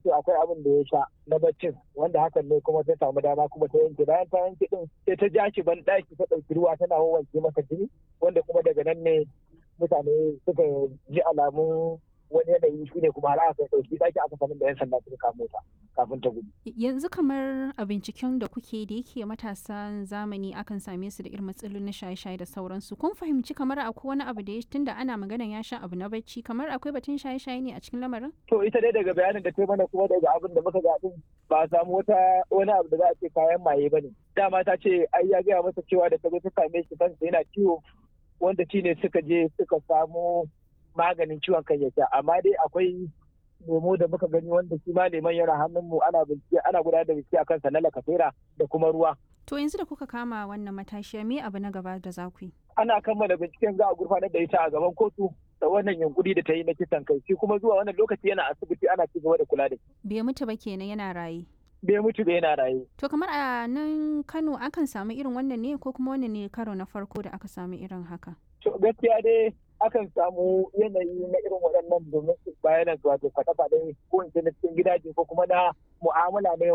to akwai abin da ya sha na baccin wanda hakan ne kuma ta samu dama kuma ta yanke bayan ta yanke din sai ta ja shi ban ɗaki ta ɗauki ruwa tana wanke masa jini wanda kuma daga nan ne mutane suka ji alamun wani yanayi shi ne kuma har aka ɗauki ɗaki aka sanin da 'yan sanda suka kamo ta kafin ta gudu. Yanzu kamar a binciken da kuke da yake matasan zamani akan same su da irin matsalolin na shaye-shaye da sauransu. Kun fahimci kamar akwai wani abu da ya tunda ana magana ya sha abu na bacci kamar akwai batun shaye-shaye ne a cikin lamarin? To ita dai daga bayanin da ta mana kuma daga abin da muka ga din ba a samu wata wani abu da za a ce kayan maye ba ne. Dama ta ce ai ya gaya masa cewa da ta zo ta same shi kansa yana ciwo wanda shi ne suka je suka samu maganin ciwon kan ya sha amma dai akwai lemo da muka gani wanda shi ma leman yana hannunmu ana bincike ana gudanar da bincike akan sa na lakasera da kuma ruwa. To yanzu da kuka kama wannan matashiya me abu na gaba da za ku yi? Ana kammala binciken za a gurfanar da ita a gaban kotu da wannan yunkuri da ta yi na kisan kai shi kuma zuwa wannan lokaci yana asibiti ana ci gaba da kula da shi. Bai mutu ba kenan yana raye. Bai mutu ba yana raye. To kamar a nan Kano akan samu irin wannan ne ko kuma wannan ne karo na farko da aka samu irin haka? To gaskiya dai akan samu yanayi na irin waɗannan domin su bayanan wato faɗa-faɗa ko in na cikin gidaje ko kuma na mu'amala na